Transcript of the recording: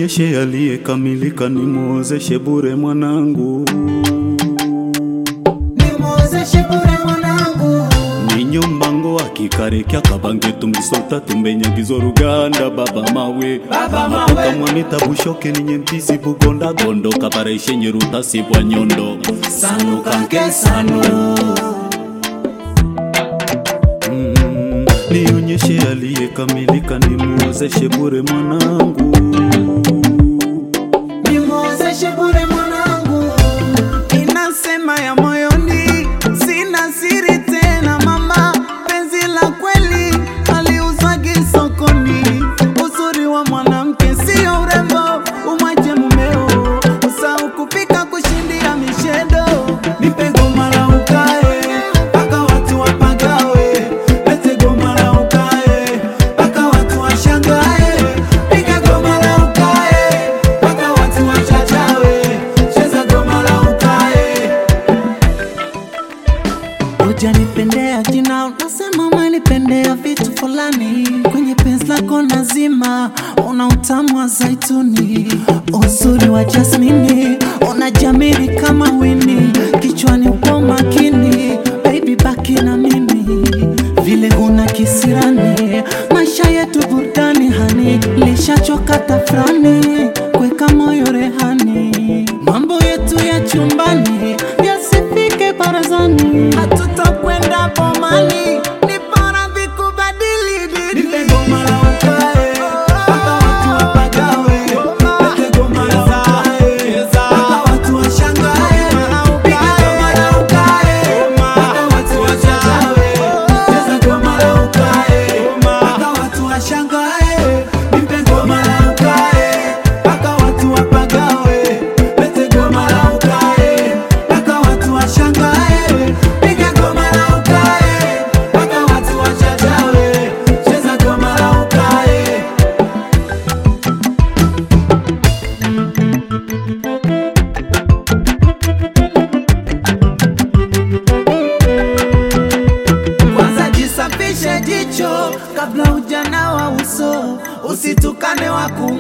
Nionyeshe aliyekamilika, nimwozeshe bure mwanangu, nimwozeshe bure mwanangu ninyo mbango akikarekya kabange tumbisota tumbenyagizo ruganda baba mawe Baba mawe. mapoka mwamita bushoke ninye mpisi bugonda gondo kabareshe nyeruta sibwa nyondo sanu kanke sanu Mm, nionyeshe aliyekamilika, nimwozeshe bure mwanangu, nimwozeshe bure mwanangu inasema ya moyoni sina siri tena mama penzi la kweli aliuzwagi sokoni uzuri wa mwanamke sio urembo umwache mumeo usau kupika kushindia mishedo nipe goma la ukae mpaka watu wapagawe lete goma la ukae mpaka watu washangae piga goma la ukae mpaka watu wachachawe cheza goma la ukae Ujanipendea jina, unasema umenipendea vitu fulani. Kwenye penzi lako nazima, una utamu wa zaituni, uzuri wa jasmini, unajamili kama wini, kichwani upo makini, baby baki na mimi vile una kisirani, maisha yetu burudani hani, lishachoka tafrani, kweka moyo rehani, mambo yetu ya chumbani yasifike barazani, hatutakwenda pomani, ni bora vikubadili dini. Nipe goma la ukae, mpaka watu wapagawe. Nipe goma la ukae, mpaka watu washangae. Piga goma la ukae, mpaka watu wachachawe. Cheza goma la ukae, mpaka watu washangae. Nipe goma la ukae, mpaka watu wapagawe. Lete goma la ukae, mpaka watu washangae. Piga goma la ukae, mpaka watu wachachawe. Cheza goma la ukae. Kwanza jisafishe jicho kabla ujana wa uso, usitukane wakumu